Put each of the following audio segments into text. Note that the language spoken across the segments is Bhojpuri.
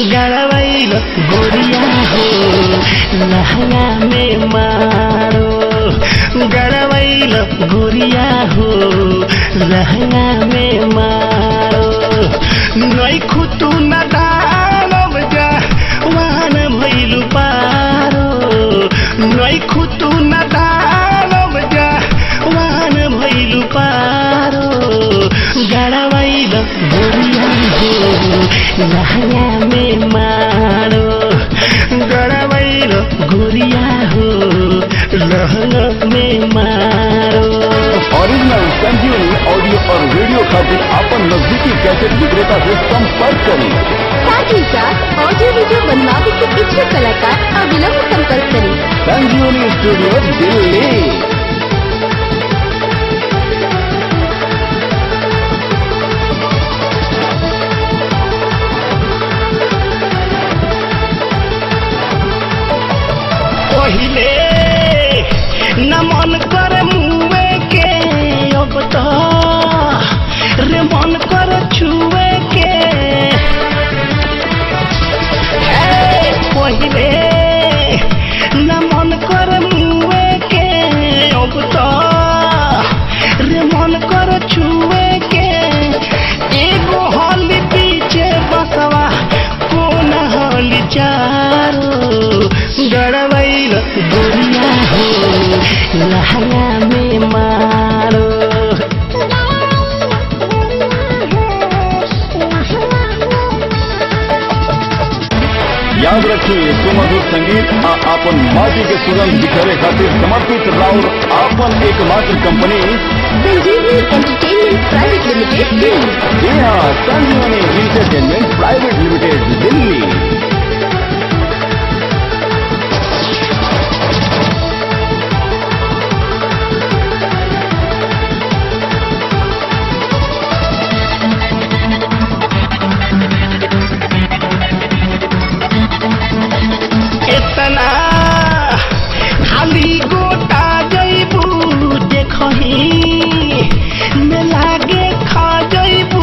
गड़वैल गोरिया हो लहंगा में मारो गड़वैल गोरिया हो लहंगा में मारो नै खुतु न दानव जा वाहन भैलु पारो नै खुतु न दानव जा वाहन भैलु पारो गड़वैल गोरिया हो लहंगा में मारो गड़वैल गोरिया हो लहंगा में मारो ओरिजिनल संजीवनी ऑडियो और वीडियो खातिर अपन नजदीकी कैसेट विक्रेता से संपर्क करें साथ ही साथ ऑडियो वीडियो बनवाने के इच्छुक कलाकार अविलंब संपर्क करें संजीवनी स्टूडियो दिल्ली पहिले न मन कर मुए के अब तो रे मन कर छुए के हे, पहिले न मन कर मुए के अब तो रे मन कर छुए के एगो हल पीछे बसवा कोन हल चारो गड़वैल गोरिया हो लहंगा में मारो याद रखिए सुमधुर संगीत आ अपन माटी के सुगंध बिखरे खातिर समर्पित राउर आपन एकमात्र कंपनी संजीवनी एंटरटेनमेंट प्राइवेट लिमिटेड दिल्ली जी हाँ संजीवनी इंटरटेनमेंट प्राइवेट लिमिटेड दिल्ली इतना खाली गोटा जैबू देखही में लागे खा जैबू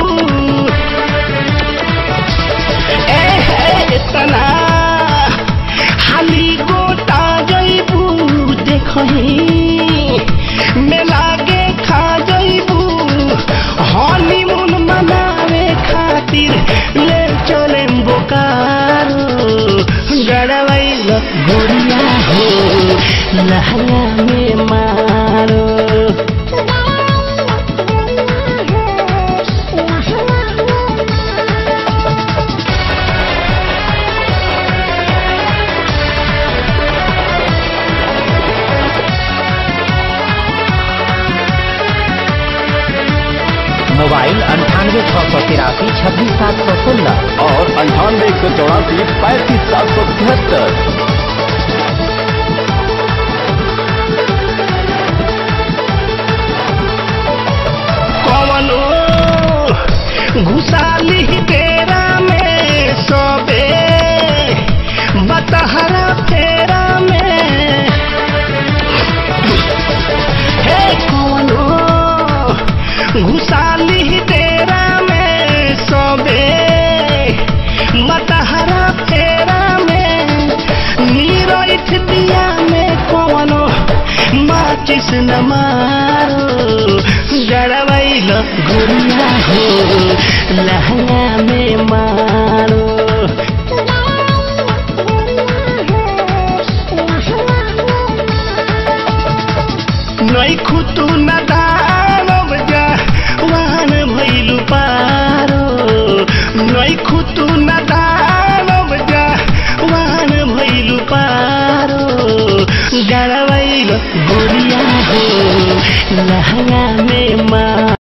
ए हे इतना खाली गोटा जैबू देखही में लागे खा जैबू हनीमून मनावे खातिर ले चले बोकारो गड़वैल गोरिया हो लहंगा में मारो मोबाइल अंठानवे छः सौ तिरासी छब्बीस सात सौ सोलह और अंठानवे एक सौ चौरासी पैंतीस सात सौ तिहत्तर कवनो घुसाली तेरा में सबे बतहरा फेरा में हे कवनो घुसाली तेरा में सबे बतहरा फेरा में नीरठ दिया में कवनो माचिस न मारो गड़वैल गुड़िया हो लहंगा में मारो नै खुतु न दानव जा वाहन भैलु पारो नै खुतु न दानव जा वाहन भैलु पारो गड़वैल गोरिया हो लहंगा में मारो